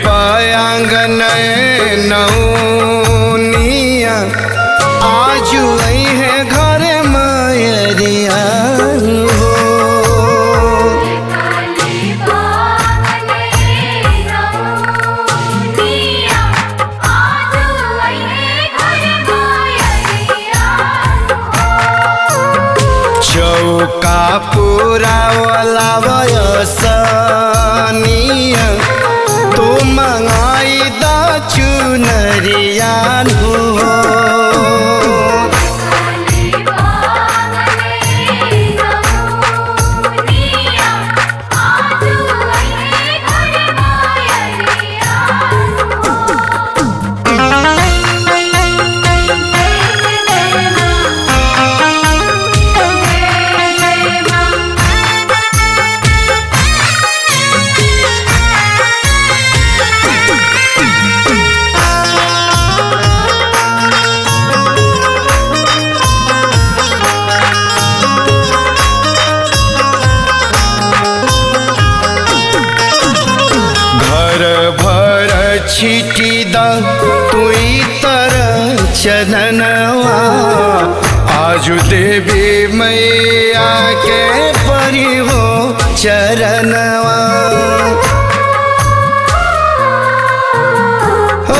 बयांगन नौनिया आजू आई है घर मायरिया हो काली बावले रौनिया आजू आईने घर मायरिया चौका पूरा वाला वयसनिया तू मंगाई दा चुनरिया हो काली बावले रौनिया आजू आईने घर मायरिया घर भर छिटी द तुई तर चननवा आजु देवी मैया के परी हो चरणवा हो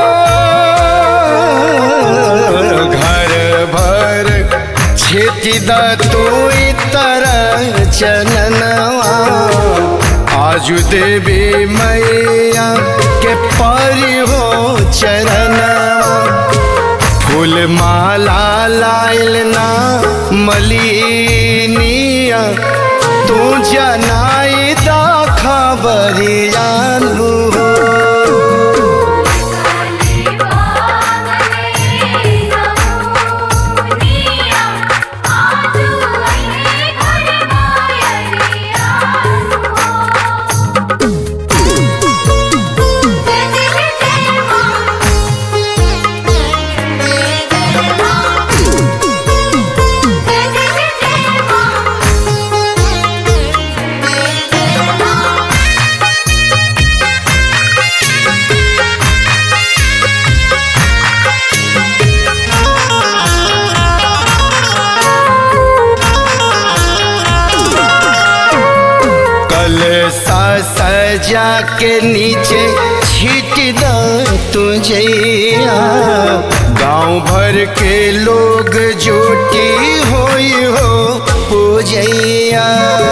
घर भर छिटी द तुई तर चननवा आजु देवी मैया के परी हो चरणवा फूल माला लाइल ना मलिनिया तू जनाई दा खबरिया हो काली बावले रौनिया आजू आईने घर मायरिया कल सा सजा के नीचे छीट द तुझे गांव भर के लोग जोटी होई हो पूजैया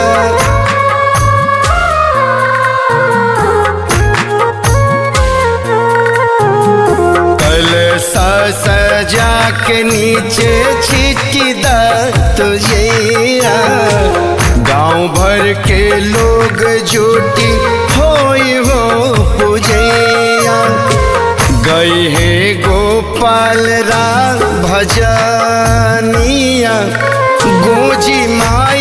कल सा सजा के नीचे छीट द तुझे गांव भर के लोग जोटी होई हो पूजैया गई है गोपाल राम भजनिया गोजी माँ